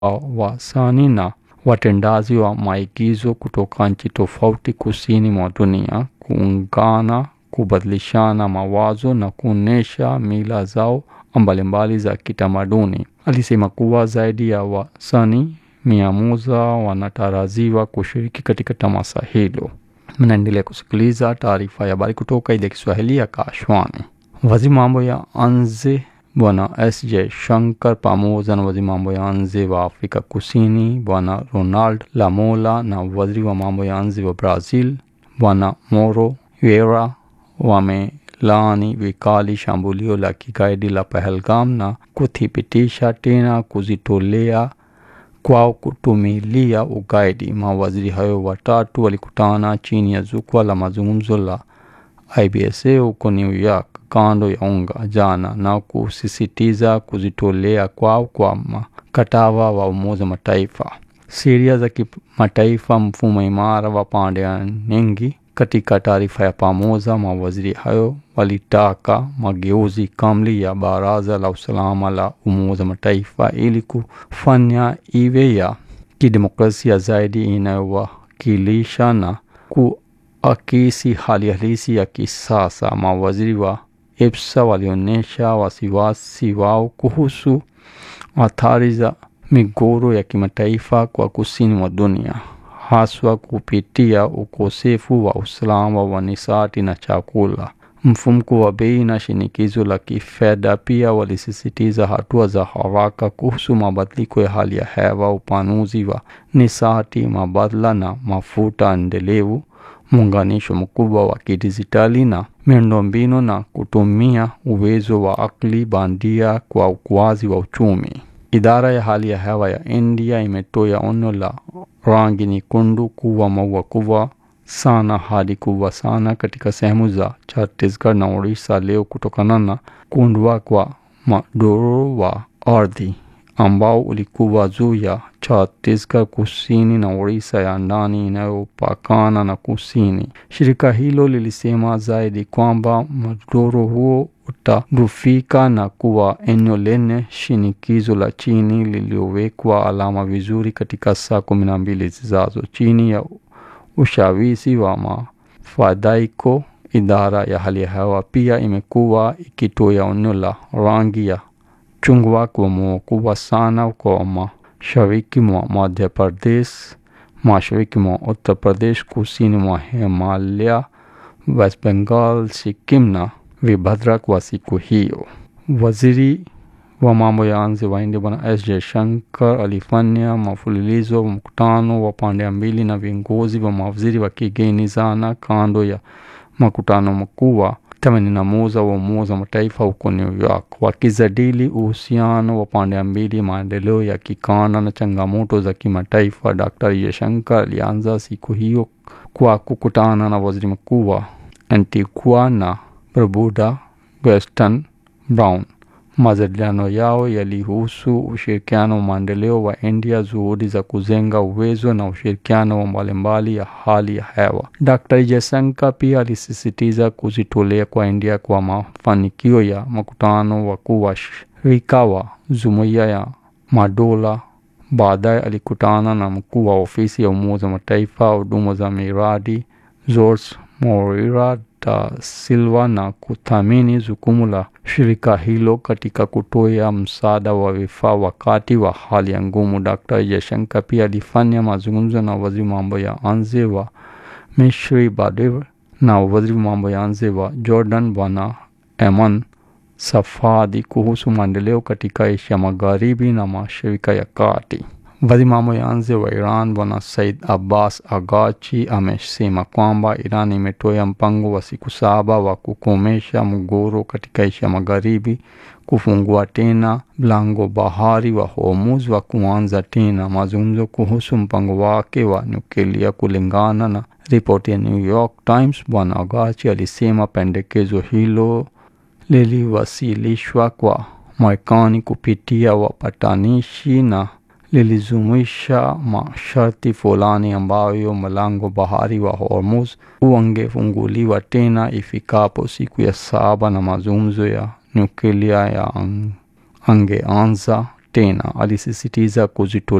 wasanii na watendaji wa maigizo kutoka nchi tofauti kusini mwa dunia kuungana, kubadilishana mawazo na kuonyesha mila zao mbalimbali za kitamaduni. Alisema kuwa zaidi ya wasanii mia moja wanatarajiwa kushiriki katika tamasha hilo. Mnaendelea kusikiliza taarifa ya habari kutoka idhaa ya Kiswahili ya Kashwani. Waziri mambo ya nje Bwana S J Shankar pamoja na waziri mambo ya nje wa Afrika Kusini Bwana Ronald Lamola na waziri wa mambo ya nje wa Brazil Bwana Mauro Vieira wamelaani vikali shambulio la kigaidi la Pahalgam na kuthibitisha tena kujitolea kwao kutumilia ugaidi. Mawaziri hayo watatu walikutana chini ya jukwaa la mazungumzo la IBSA huko New York kando ya unga jana na kusisitiza kujitolea kwao kwa mkataba wa Umoja Mataifa, sheria za kimataifa, mfumo imara wa pande nyingi. Katika taarifa ya pamoja, mawaziri hayo walitaka mageuzi kamili ya Baraza la Usalama la Umoja Mataifa ili kufanya iwe ya kidemokrasia zaidi inayowakilisha na kuakisi hali halisi ya kisasa. Mawaziri wa EPSA walionyesha wasiwasi wao kuhusu athari za migogoro ya kimataifa kwa kusini mwa dunia, haswa kupitia ukosefu wa usalama wa nishati na chakula, mfumuko wa bei na shinikizo la kifedha. Pia walisisitiza hatua za haraka kuhusu mabadiliko ya hali ya hewa, upanuzi wa nishati mbadala na mafuta endelevu, muunganisho mkubwa wa kidijitali na miundombinu na kutumia uwezo wa akili bandia kwa ukuaji wa uchumi. Idara ya hali ya hewa ya India imetoa onyo la rangi nyekundu kuwa mvua kubwa sana hadi kubwa sana katika sehemu za Chhattisgarh na Orissa leo kutokana na kuundwa kwa mdororo wa ardhi ambao ulikuwa juu ya Chhattisgarh kusini na Orissa ya ndani inayopakana na kusini. Shirika hilo lilisema zaidi kwamba mdororo huo utadufika na kuwa eneo lenye shinikizo la chini lililowekwa alama vizuri katika saa kumi na mbili zijazo chini ya ushawishi wa mafadhaiko. Idara ya hali ya hewa pia imekuwa ikitoa onyo la rangi ya chungwa kwa mvua kubwa sana kwa mashariki mwa Madhya Pradesh, mashariki mwa Uttar Pradesh, kusini mwa Himalaya, West Bengal, Sikkim na Vibhadra kwa siku hiyo. Waziri wa mambo ya nje wa India Bwana S Jaishankar alifanya mfululizo wa mkutano wa pande mbili na viongozi wa mawaziri wa kigeni jana kando ya mkutano mkuu wa themanini na moja wa Umoja wa Mataifa huko New York, wakijadili uhusiano wa pande mbili, maendeleo ya kikanda na changamoto za kimataifa. Dr. Jaishankar alianza siku hiyo kwa kukutana na waziri mkuu wa Antigua na Barbuda Weston Brown. Majadiliano yao yalihusu ushirikiano wa maendeleo wa India, juhudi za kujenga uwezo na ushirikiano wa mbalimbali ya hali ya hewa. Dr. Jaishankar pia alisisitiza kujitolea kwa India kwa mafanikio ya mkutano wakuu wa shirika wa Jumuiya ya Madola. Baadaye alikutana na mkuu wa ofisi ya Umoja wa Mataifa huduma za miradi George Moreira da Silva na kuthamini jukumu la shirika hilo katika kutoa msaada wa vifaa wakati wa hali ya ngumu. Dr. Jaishankar pia alifanya mazungumzo na waziri mambo ya nje wa Misri Badr na waziri mambo ya nje wa Jordan Bwana Eman Safadi kuhusu maendeleo katika Asia Magharibi na Mashariki ya Kati. Waziri mambo ya nje wa Iran Bwana Said Abbas Agachi amesema kwamba Iran imetoa mpango wa siku saba wa kukomesha mgogoro katika Asia Magharibi, kufungua tena mlango bahari wa Hormuz wa kuanza tena mazungumzo kuhusu mpango wake wa nyuklia. Kulingana na ripoti ya New York Times, Bwana Agachi alisema pendekezo hilo liliwasilishwa kwa Marekani kupitia wapatanishi na lilijumuisha masharti fulani ambayo mlango bahari wa Hormuz ungefunguliwa tena ifikapo siku ya saba na mazungumzo ya nyuklia ya angeanza tena alisisitiza kujitolea